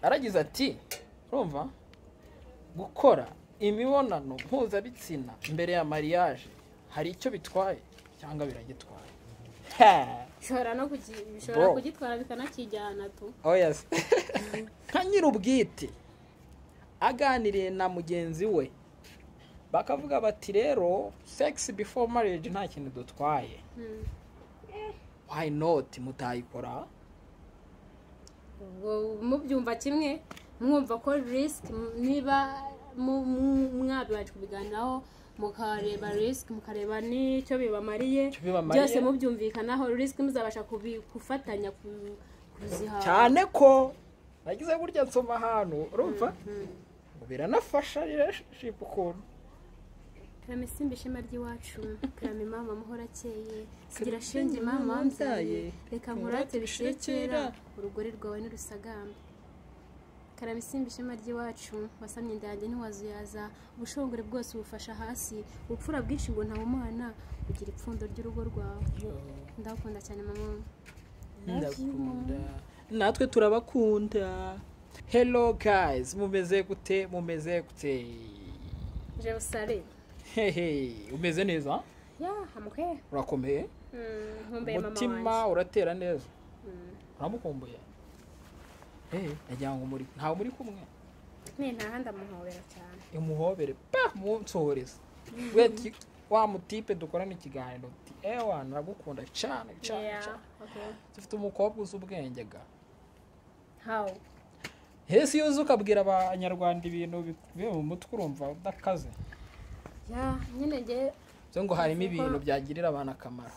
aragize ati urumva gukora imibonano mpuzabitsina mbere ya mariage hari icyo bitwaye cyangwa biragitwaye bishobora no kugi- Bro. bishobora kugitwara bikanakijyana tu oyasi nka nyir'ubwite aganiriye na mugenzi we bakavuga bati rero sex before marriage nta kintu dutwaye Hmm. why not mutayikora ubwo mubyumva kimwe mwumva ko risiki niba mu- mu- mwabanje kubiganiraho mukareba risiki mukareba n'icyo bibamariye Icyo bibamariye. byose mubyumvikanaho risiki muzabasha kubi- gufatanya ku- kuzihaha cyane ko nagize burya nsoma ahantu urumva biranafasha relationship ukuntu karame simba ishema ry'iwacu karame mama muhora akeye sigira shenge mama wambyaye reka nkurate bishire kera urugori rwawe n'urusagamba karame simba ishema ry'iwacu wasamye inda yanjye ntiwazuyaza ubushongore bwose ubufasha hasi ubupfura bwinshi ngo ntawumana ugira ipfundo ry'urugo rwawe ndagukunda cyane mama ndakunda natwe turabakunda hello guys mumeze gute mumeze gute jerusale hehe umeze neza ya hamuhe urakomeye nkumbuye mama umutima wanjye uratera neza Mm. uramukumbuye Eh, nagira ngo muri ntawe muri kumwe ni ntahandi amuhobera cyane imuhobere pa munsohoreza we ti- wa mutipe dukorana ikiganiro uti ewa nagukunda cyane cyane Yeah, cyane okay. dufite umukobwa uzi ubwenge ga How? hesi yuzuka ukabwira abanyarwanda ibintu biri mu mutwe urumva udakaze ya nyine nge byo ngo harimo ibintu byagirira abantu akamaro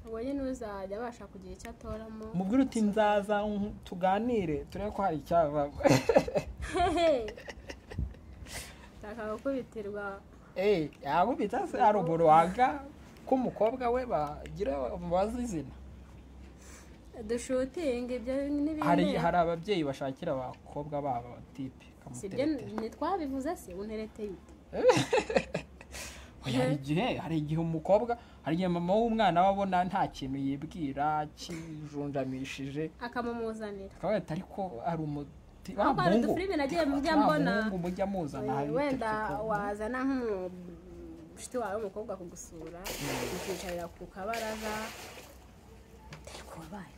uwo nyine uzajya abasha kugira icyo atoramo umubwire uti nzaza mm, tuganire turebe ko hari icyavamo ndashaka gukubitirwa eee yabubitse se haruguru waga ko umukobwa we bagira bazi izina dushutinga ibyo hari n'ibindi hari ababyeyi bashakira abakobwa babo tipe sibyo kamuteretera ntitwabivuze se untereteye ute Oya, hari igihe hari igihe umukobwa hari igihe mama w'umwana we abona nta kintu yibwira kijunjamishije akamumuzanira akaba yahita ariko ari umuti wa ahubwo hari muhungu udufilime nagiye mujya wa mbona muhungu mujya muzana hari wenda ututi- wazana nk'umushuti wawe w'umukobwa kugusura ukicarira ku kabaraza utari kubabaye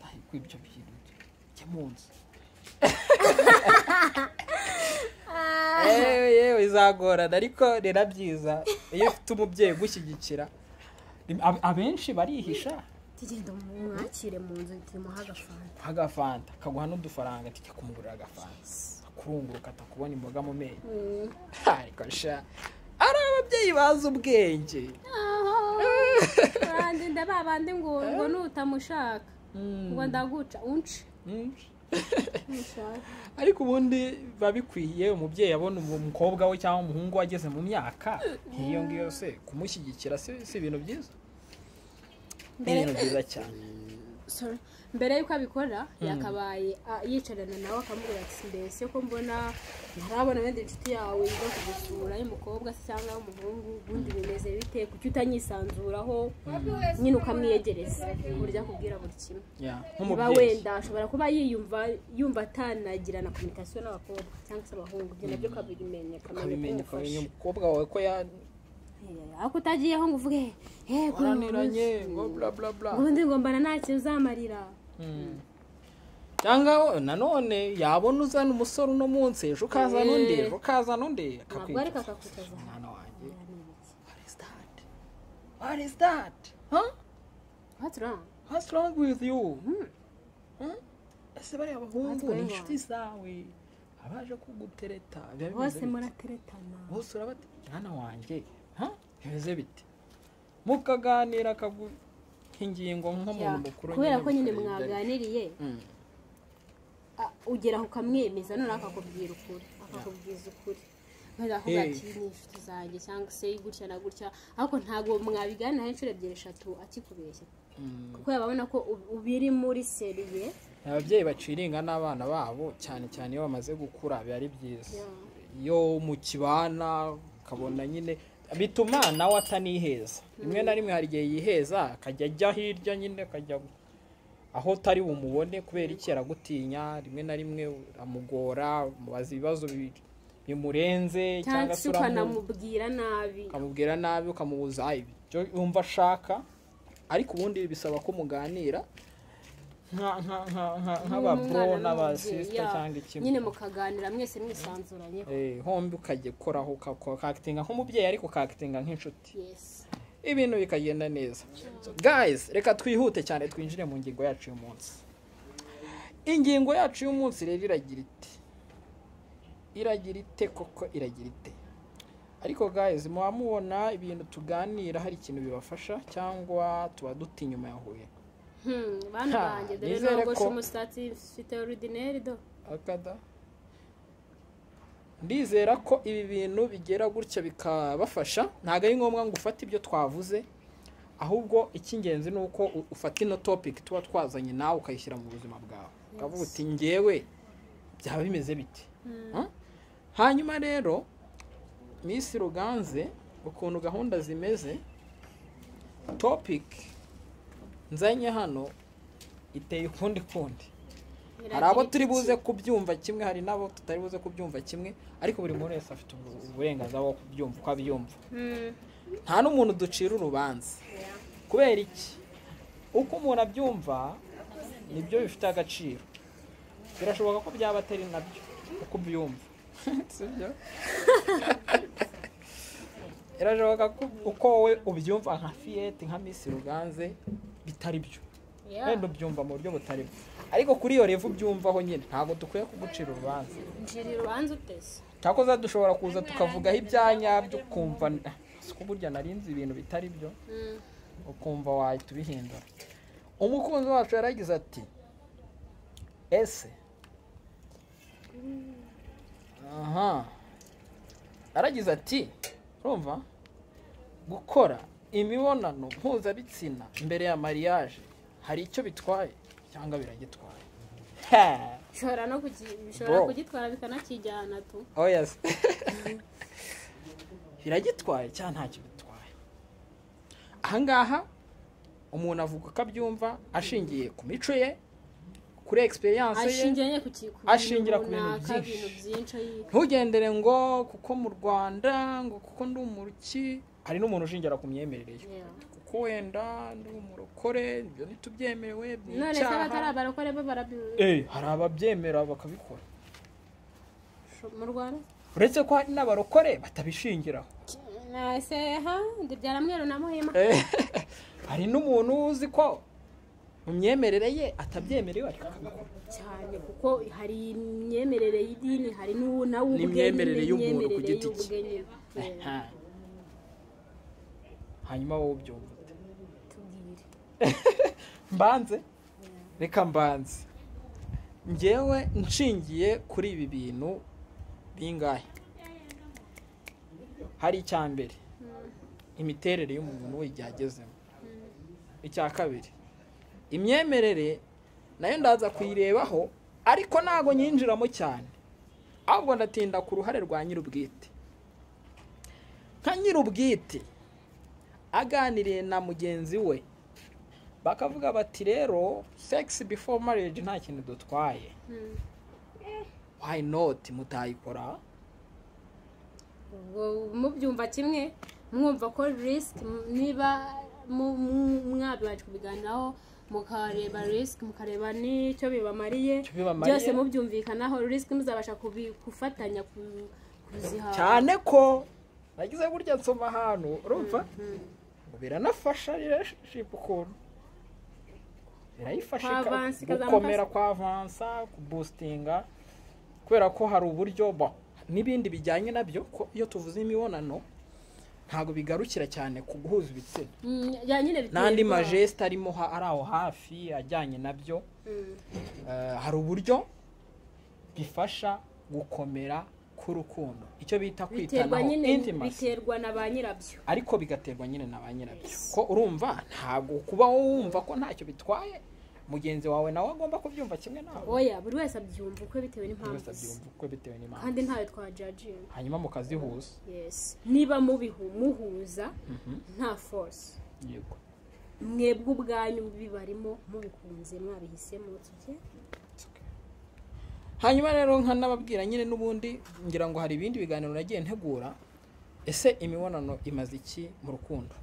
Ay, ko ibyo bintu jya mu nzu yewe yewe izagorana ariko ni na byiza iyo ufite umubyeyi ugushyigikira Rim- ab- abenshi barihisha tugenda mwakire mu nzu timuha agafanta agafanta akaguha n'udufaranga ati kumugurira agafanta akurunguruka atakubona imboga mu menyo ariko sha ari ababyeyi bazi ubwenge urandinda ba bandi ngo ngo nutamushaka ngo ndaguca unce Mm. ariko ubundi biba bikwiye umubyeyi abona umu- umukobwa we cyangwa umuhungu we ageze mu myaka nk'iyo ngiyo se kumushyigikira si si ibintu byiza ni ibintu byiza cyane Sorry. mbere y'uko abikora yakabaye ah, yicarana nawe akamubwira ati mbese ko mbona ntarabona wenda inshuti yawe iza kugusura y'umukobwa se cyangwa y'umuhungu ubundi bimeze bite kuki utanyisanzuraho nyine ukamwiyegereza burya akubwira buri kimwe Yeah, niba nk'umubyeyi wenda ashobora kuba yiyumva yumva atanagirana kominikasiyo n'abakobwa cyangwa se abahungu ibyo nabyo ukabimenya ukabimenya ukamenya ukamenya ko umufasha umukobwa wawe ko Eh, ariko utagiyeho ngo uvuge "Eh, ngo- yaraniranye ngo bla bla bla ubundi ngo mbana nta kintu uzamarira Mm. cyangwa nanone yabona uzana umusore uno munsi ejo ukazana undi ejo ukazana undi ntabwo ariko akakwicuza akakwicaza ahantu mwana wanjye what is that what is that huh what's wrong What's wrong with you? Hmm? Ese bariya bahungu What's ni going inshuti zawe abaje kugutereta biba bimeze bose bite? murateretana bose urabati mwana wanjye ha? bimeze bite mukaganira akagu ingingo nk'umuntu mukuru kubera ko nyine mukareba ibyo ari byo. mwaganiriye Mm. ah, ugeraho ukamwemeza noneho akakubwira ukuri akakubwiza ukuri kubera ko Hey. bati ni inshuti zanjye cyangwa se gutya na gutya ariko ntabwo mwabiganiraho inshuro ebyiri eshatu akikubeshya Mm. kuko yababona ko ub- ubiri muri seriye ababyeyi baciringa n'abana babo cyane cyane iyo bamaze gukura biba ari byiza Yeah. iyo mu kibana ukabona nyine bituma nawe ataniheza rimwe na rimwe hari igihe yiheza akajya ajya hirya nyine akajya aho utari bumubone kubera iki aragutinya rimwe na rimwe uramugora umubaza ibibazo bi- bimurenze cyangwa cyangwa se se uramu- ukanamubwira nabi ukamubwira nabi ukamubuza "Ah, ibi byo wumva ashaka ariko ubundi bisaba ko muganira nka- nka- nka- nka- nk'ababro Nk'umwana n'abasisita n'umubyeyi, cyangwa yeah. ikimwe nyine mukaganira mwese mwisanzuranyeho Eh, hombi ukajya ukoraho ukakitinga nk'umubyeyi ariko ukakitinga nk'inshuti yesi ibintu bikagenda neza So, guys reka twihute cyane twinjire mu ngingo yacu y'umunsi ingingo yacu y'umunsi rero iragira ite iragira ite koko iragira ite ariko guys muba mubona ibintu tuganira hari ikintu bibafasha cyangwa tuba duta inyuma yahuye Hmm, bana Ha, banjye dore nizere nogoshe ko- umusatsi mfite orudineri do akada ndizera ko ibi bintu bigera gutya bikabafasha ntabwo ari ngombwa ngo ufate ibyo twavuze ahubwo icy'ingenzi ni uko u- ufata ino topiki tuba twazanye nawe ukayishyira mu buzima bwawe ukavuga uti ngewe byaba bimeze bite Huh? hanyuma rero Miss ruganze ukuntu gahunda zimeze topiki nzanye hano iteye ukundi kundi hari abo turi buze kubyumva kimwe hari n'abo tutari buze kubyumva kimwe ariko buri muntu wese afite ubu- uburenganzira bwo kubyumva uko abyumva nta n'umuntu ducira urubanza kubera iki uko umuntu abyumva nibyo bifite agaciro birashoboka ko byaba atari nabyo uko ubyumva sibyo birashoboka ko uko wowe ubyumva nka fiyete nka misi ruganze bitari byo wenda ubyumva mu buryo butari bwo ariko kuri iyo revu ubyumvaho nyine ntabwo dukwiye kugucira urubanza njira urubanza utese cyakoze dushobora kuza tukavugaho ibyanyabyo ukumva si ko burya narinze ibintu bitari byo Hmm. ukumva wahita ubihindura umukunzi wacu yaragize ati ese aha yaragize ati urumva gukora imibonano mpuzabitsina mbere ya mariage hari icyo bitwaye cyangwa biragitwaye Ha! bishobora no kugi- bishobora Bro. kugitwara bikanakijyana tu oh yes biragitwaye cyangwa ntacyo bitwaye ahangaha umuntu avuga ko abyumva ashingiye ku mico ye kuri egisperiyanse ye ashingiye nyine ku ki- ku Ashingira ku bintu runaka, byinshi. ibintu byinshi ayi- ntugendere ngo kuko mu rwanda ngo kuko ndi umuruki hari n'umuntu ushingira ku myemerere ye Yeah. kuko wenda ndi umurokore ibyo ntitubyemerewe ni none se abatari icyaha abarokore bo barabi Eh, hari ababyemera bakabikora mu rwanda uretse ko hari n'abarokore batabishingiraho nase ha ndibyara mweru na muhima Eh, hari n'umuntu uzi ko mu myemerere ye atabyemerewe ariko akabikora cyane kuko hari imyemerere y'idini hari n'uwo nawe ubwe N'imyemerere y'umuntu ku n'imyemerere giti cye. y'ubwe nyine. Yeah. Aha. hanyuma wowe ubyumva ute? tubwire mbanze reka mbanze ngewe nshingiye kuri ibi bintu bingahe hari icya mbere imiterere y'umuntu we igihe agezemo icya kabiri imyemerere nayo ndaza kuyirebaho ariko ntabwo nyinjiramo cyane ahubwo ndatinda ku ruhare rwa nyir'ubwite nka nyir'ubwite aganiriye na mugenzi we bakavuga bati rero sex before marriage nta kintu dutwaye Hmm. why not mutayikora ubwo mubyumva kimwe mwumva ko risiki niba mu- mu- mwabibaje kubiganiraho mukareba risiki mukareba n'icyo bibamariye Icyo bibamariye. byose mubyumvikanaho risiki muzabasha kubi- gufatanya ku- kuziha cyane ko nagize burya nsoma ahantu urumva ngo biranafasha relationship ukuntu birayifasha Kwa ika- avansi, ikazamuka- gukomera kwa avansa kubustinga kubera ko hari uburyo bo n'ibindi bijyanye nabyo ko iyo tuvuze imibonano ntabwo bigarukira cyane ku guhuza ibitsina Mm, ya nyine biterwa. n'andi majesita arimo ha- ari aho hafi ajyanye nabyo Mm, Eh, hari uburyo bifasha gukomera k'urukundo icyo bita biterwa kwitanaho nyine intimacy biterwa na ba nyirabyo ariko bigaterwa nyine na ba nyirabyo ko urumva ntabwo kuba wowe wumva ko ntacyo bitwaye mugenzi wawe nawe agomba kubyumva kimwe nawe oya buri wese abyumva ukwe Buri bitewe wese n'impamvu ze abyumva uko bitewe n'impamvu kandi ntawe twajajinga hanyuma mukazihuza yes niba mubihu muhuza nta force yego mwebwe ubwanyu bibarimo mubikunze mwabihisemo tujye hanyuma rero nkanababwira nyine n'ubundi ngira ngo hari ibindi biganiro nagiye ntegura ese imibonano imaze iki mu rukundo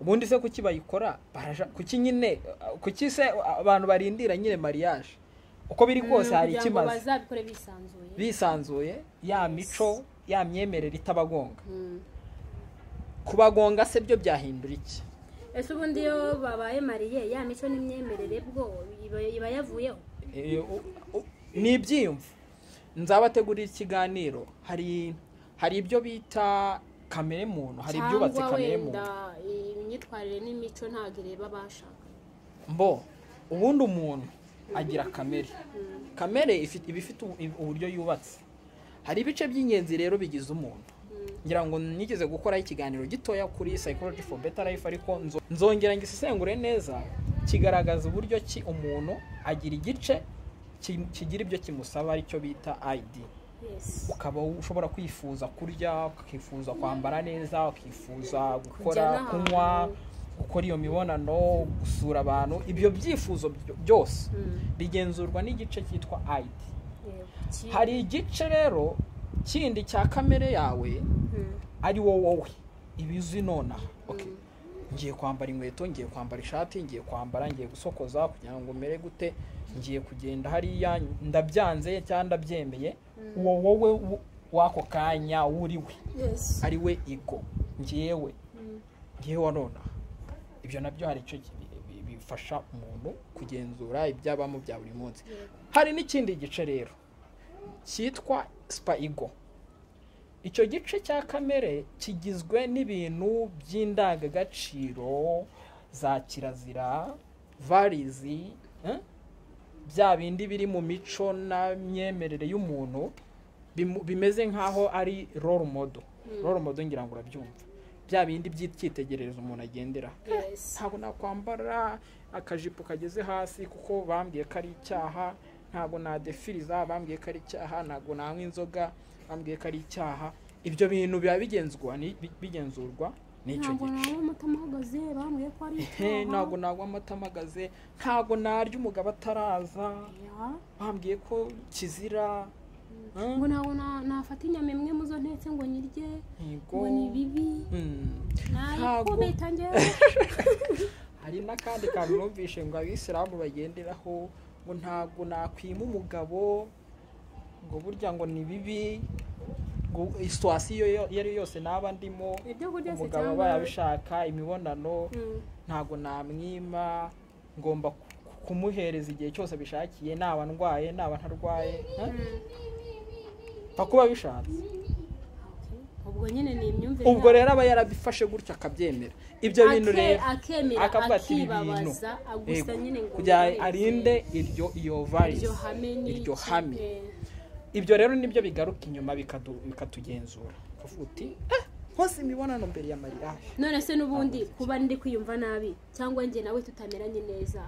ubundi se kuki bayikora baraja kuki nyine kuki se abantu barindira nyine mariage uko biri kose hari kugira ngo ikimaze bazabikore bisanzuye bisanzuye ya mico ya myemerere itabagonga kubagonga se byo byahindura iki ese ubundi iyo babaye mariye ya mico n'imyemerere bwo iba- iba yavuyeho Eh, u- u- ni ibyiyumvo nzabategurira ikiganiro hari hari ibyo bita kamere muntu hari ibyubatse cyangwa kamere wenda muntu imyitwarire n'imico ntabwo ireba abashaka mbo ubundi umuntu agira kamere kamere ifite iba ifite u- uburyo yubatse hari ibice by'ingenzi rero bigize umuntu ngira ngo nigeze gukoraho ikiganiro gitoya kuri psychology for better life ariko nzo- nzongera ngo isesengure neza kigaragaza uburyo ki umuntu agira igice ki- kigira ibyo kimusaba aricyo bita ID Yes. ukaba ushobora kwifuza kurya ukifuza kwambara neza ukifuza Kujya gukora n'ahantu. kunywa gukora iyo mibonano gusura abantu ibyo byifuzo byo- byose Mm. bigenzurwa n'igice cyitwa ID Yego. Ki- hari igice rero kindi cya kamere yawe Mm. ari wowe wowe ibizi nonaha okay. ngiye kwambara inkweto ngiye kwambara ishati ngiye kwambara ngiye gusokoza kugira ngo mere gute ngiye kugenda hariya ndabyanze cyangwa ndabyemeye uwo wowe w- w'ako kanya wuri we ari we ego ngewe ngewe wa nonaha ibyo nabyo hari icyo ki- bi- bifasha umuntu kugenzura ibyabamo bya buri munsi hari n'ikindi gice rero cyitwa sipa ego icyo gice cya kamere kigizwe n'ibintu by'indangagaciro za kirazira varizi eh? bya bindi biri mu mico na myemerere y'umuntu bimu- bimeze nk'aho ari role model role model ngira ngo urabyumva bya bindi by'icyitegererezo umuntu agendera Yes. ntabwo nakwambara akajipo kageze hasi kuko bambwiye ko ari icyaha ntabwo nadefiriza bambwiye ko ari icyaha ntabwo nanywa inzoga bambwiye ko ari icyaha ibyo bintu biba bigenzurwa ni- bi- bigenzurwa n'icyo ntabwo gice nawe umutima uhagaze bambwiye ko ari Ehe, ntabwo nagwa amata amagaze ntabwo narya umugabo ataraza Ya. bambwiye ko kizira eh, ngo ntabwo na- nafata inyama imwe mu zo ntetse ngo nyirye yego. ngo ni bibi Mm. Ntabwo- nayikubita njyewe hari n'akandi kantu numvishe ngo abisilamu bagenderaho ngo ntabwo nakwima umugabo ngo burya ngo ni bibi ngo situwasiyo iyo ari yo yose naba ndimo ibyo kurya se umugabo aba cyangwa yabishaka imibonano Mm. ntabwo namwima ngomba ku- kumuhereza igihe cyose abishakiye naba ndwaye naba ntarwaye eh? pfa kuba bishatse ubwo nyine ni imyumvire ubwo rero aba yarabifashe gutyo akabyemera ibyo bintu rero akemera akavuga ati ibi bintu akibabaza gusa Yego. nyine ngo kugira ngo yubahirize arinde iryo iyo varice iryo hame ni iryo iki? hame Eh, ibyo rero nibyo bigaruka inyuma bikadu- bikatugenzura ukavuga uti "Ah, hose imibonano mbere ya mariage none se n'ubundi kuba ndi kwiyumva nabi cyangwa njye nawe tutameranye neza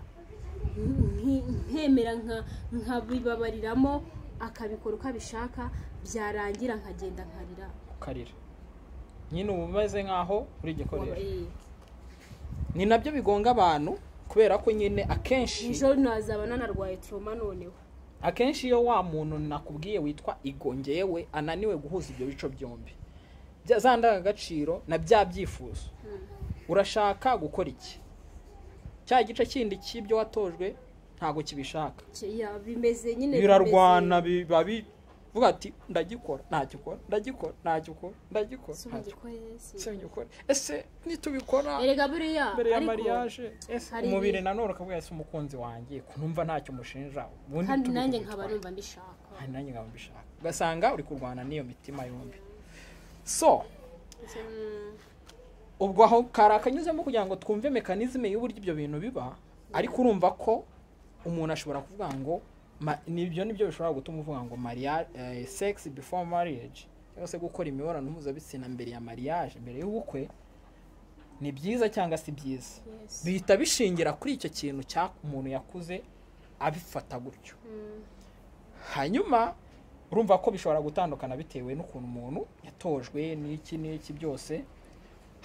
nk- nkemera nka- nkabibabariramo akabikora uko abishaka byarangira nkagenda nkarira ukarira nyine uba umeze nk'aho uri igikoresho Eh, ni nabyo bigonga abantu kubera ko nyine akenshi ejo nazaba nanarwaye turoma noneho akenshi iyo wa muntu nakubwiye witwa igongewe ananiwe guhuza ibyo bice byombi Bya- za ndangagaciro na bya byifuzo urashaka gukora iki cya gice kindi cy'ibyo watojwe ntabwo kibishaka Ki- ya, bimeze nyine birarwana biba bivuga ati ndagikora ntagikora ndagikora ntagikora ndagikora ntagikora bimeze- singikora ese nitubikora erega buriya mbere ya ariko- mariage ese hari umubiri ibi- nanone ukabwira ese umukunzi wanjye kunumva ntacyo mushinja ubundi kandi tubikora nanjye gutwara." nkaba numva mbishaka Aha nanjye nkaba mbishaka ugasanga uri kurwana n'iyo mitima yombi so Mm, ubwo aho kari akanyuzemo kugira ngo twumve mekanizme y'uburyo ibyo bintu biba ariko urumva ko umuntu ashobora kuvuga ngo ma- nibyo nibyo bishobora gutuma uvuga ngo mariage sex before marriage cyangwa se gukora imibonano mpuzabitsina mbere ya mariage mbere y'ubukwe ni byiza cyangwa si byiza yes. bihita bishingira kuri icyo kintu cya umuntu yakuze abifata gutyo Mm, hanyuma urumva ko bishobora gutandukana bitewe n'ukuntu umuntu yatojwe n'iki n'iki byose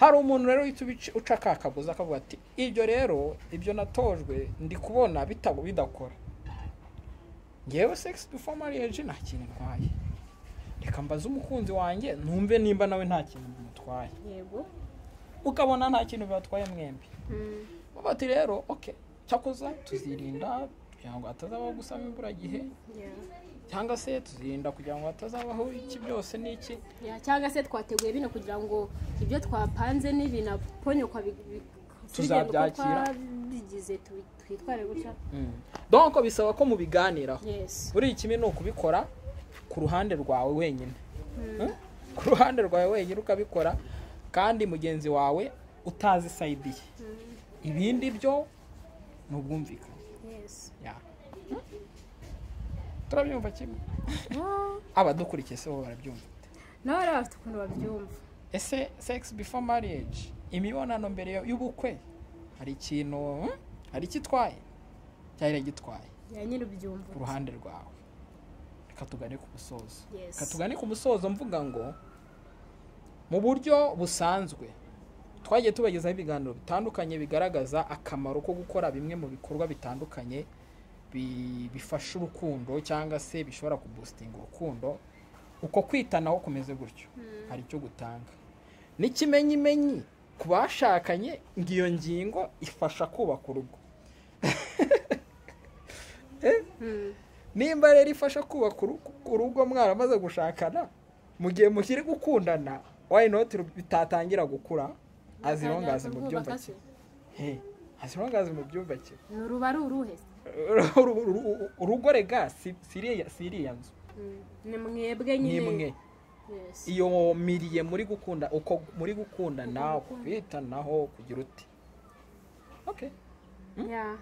hari umuntu rero uhita uca ka kagozi akavuga ati ibyo rero ibyo natojwe ndi kubona bitago bidakora ngewe segisi dufa mariyeje nta kintu ntwaye reka mbaze umukunzi wanjye numve nimba nawe nta kintu bimutwaye yego ukabona nta kintu bibatwaye mwembi Mm. baba bati rero oke cyakoza tuzirinda kugira ngo hatazabaho gusama imburagihe Yeah. cyangwa se tuzirinda kugira ngo hatazabaho iki byose n'iki Yeah, cyangwa se twateguye bino kugira ngo ibyo twapanze n'ibinaponyokwa Tuzabyakira. bigize tubi- twitware gutya donko bisaba ko mubiganiraho yes buri kimwe ni ukubikora ku ruhande rwawe wenyine Eh? ku ruhande rwawe wenyine ukabikora kandi mugenzi wawe utazi sayidi ye ibindi byo ni ubwumvikane yes Yeah. Hmm? turabyumva kimwe Ah, abadukurikiye se bo barabyumva nawe rero bafite ukuntu babyumva ese sex before marriage imibonano mbere yo- y'ubukwe hari ikintu hmm? hari icyo itwaye cyari gitwaye ya nyine ubyumva ku ruhande rwawe reka tugane ku musozo Yes. reka tugane ku musozo mvuga ngo mu buryo busanzwe twagiye tubagezaho ibiganiro bitandukanye bigaragaza akamaro ko gukora bimwe mu bikorwa bitandukanye bi- bifasha urukundo cyangwa se bishobora kubustinga urukundo uko kwitanaho kumeze gutyo hari icyo gutanga n'ikimenyimenyi ku bashakanye ngiyo ngingo ifasha kubaka urugo Mm. nimba rero ifasha kubaka urugo- urugo mwaramaze gushakana mu gihe mukiri gukundana why not ru- bitatangira gukura azirongaze mu byumba Bakase. cye He, azirongaze mu byumba cye ni uruba ari uruhe Uru- uru- uru- urugo rega si si iriya si iriya nzu Mm. ni mwebwe ni nyine imwe Yes. iyo miriye muri gukunda uko muri gukundana Uko gukunda. kwitanaho kugira uti okay Yeah.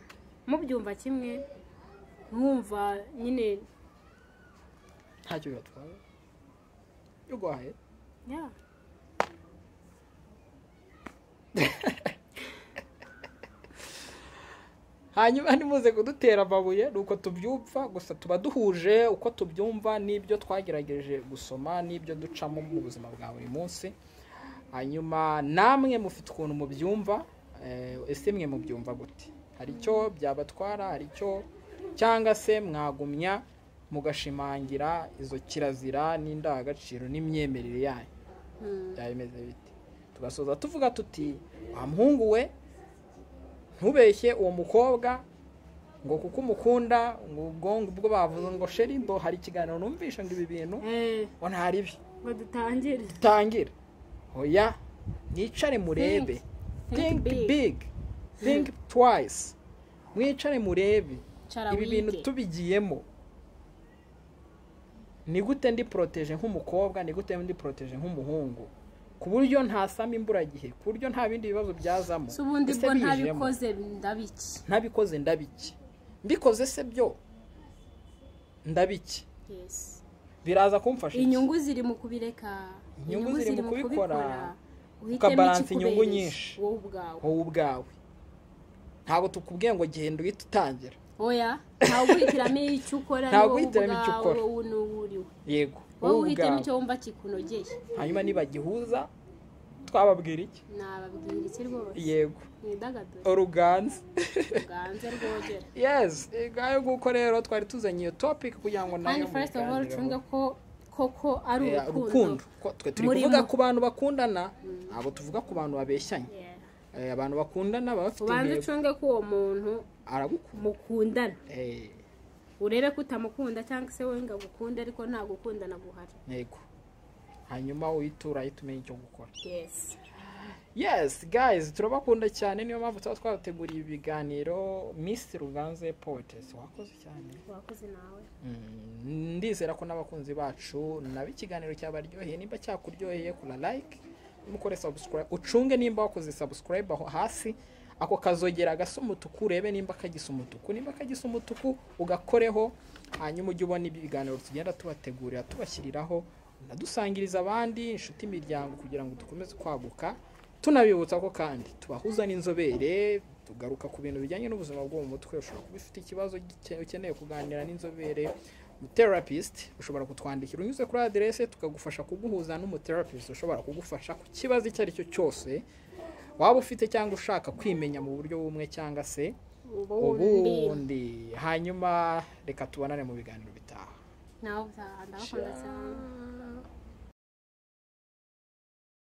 mubyumva kimwe mwumva nyine ntacyo bibatwaye you go ahead yeah. hanyuma ntimuze kudutera amabuye ni uko tubyumva gusa tuba duhuje uko tubyumva n'ibyo twagerageje gusoma n'ibyo ducamo mu buzima bwa buri munsi hanyuma namwe mufite ukuntu mubyumva eh, ese mwe mubyumva gute hari icyo byabatwara hari icyo cyangwa se mwagumya mugashimangira izo kirazira n'indangagaciro n'imyemerere yanyu Mm. byaba bimeze bite tugasoza tuvuga tuti wa muhungu we ntubeshye uwo mukobwa ngo kuko umukunda ngo ubwo ubwo bavuze ngo sherimbo hari ikiganiro numvisha ngo ibi bintu Eh, ngo ntari byo ngo dutangire tangira oya mwicare murebe think Think big. big think twice mwicare murebe Cara ibi bintu wige. tubigiyemo ni gute ndi poroteje nk'umukobwa ni gute ndi poroteje nk'umuhungu ku buryo ntasama imburagihe ku buryo nta bindi bibazo byazamo si ubundi Ese bwo bijemo? ntabikoze ndabiki ntabikoze ndabiki mbikoze se byo ndabiki yes biraza kumfasha iki? inyungu ziri mu kubireka Inyungu ziri mu kubikora, uhitemo ukabalansa ikikubereye, inyungu nyinshi. wowe ubwawe wowe ubwawe ntabwo tukubwiye ngo genda uhita utangira oya ntawe uhitiramo icyo ukora Ntawe ni wowe uhitiramo icyo ubwawe, ukora. wowe n'uwo uriwe yego wowe wowe uhitamo icyo ubwawe wumva kikunogeye hanyuma nibagihuza twababwira iki nababwira iki rwose yego mwidagadure oruganza bwanze rwogera yes ngayo nguko rero twari tuzanye iyo topic kugira ngo kandi nayo first of all mubiganireho. ucunge ko koko ari Yeah, urukundo urukundo Ko twe turi Murimo. kuvuga ku bantu bakundana ntabwo tuvuga ku bantu babeshyanye Yeah. Eh, abantu bakundana baba bafite ubanze intego ucunge ko uwo muntu aragukunda mukundana Eh, urebe ko utamukunda cyangwa se wowe ngo agukunda ariko nta gukundana guhari yego hanyuma uyitura ahita umenya icyo gukora yesi yes guys turabakunda cyane niyo mpamvu tuba twabateguriye ibiganiro miss ruganze poetess wakoze cyane wakoze nawe Mm, ndizera ko n'abakunzi bacu naba ikiganiro cyabaryoheye nimba cyakuryoheye kura like mukore subscribe ucunge nimba wakoze subscribe aho hasi ako kazogera gasa umutuku urebe nimba kagisa umutuku nimba kagisa umutuku ugakoreho hanyuma ujye ubona ibiganiro tugenda tubategurira tubashyiriraho unadusangiriza abandi inshuti imiryango kugira ngo dukomeze kwaguka tunabibutsa ko kandi tubahuza n'inzobere tugaruka ku bintu bijyanye n'ubuzima bwo mu mutwe ushobora kuba ufite ikibazo gike- ukeneye kuganira n'inzobere therapist ushobora kutwandikira unyuze kuri aderese tukagufasha kuguhuza n'umuterapist ushobora kugufasha ku kibazo icyo ari cyo cyose waba ufite cyangwa ushaka kwimenya mu buryo bumwe cyangwa se ubundi hanyuma reka tubonane mu biganiro bitaha nawe utaha ndabakunda cyane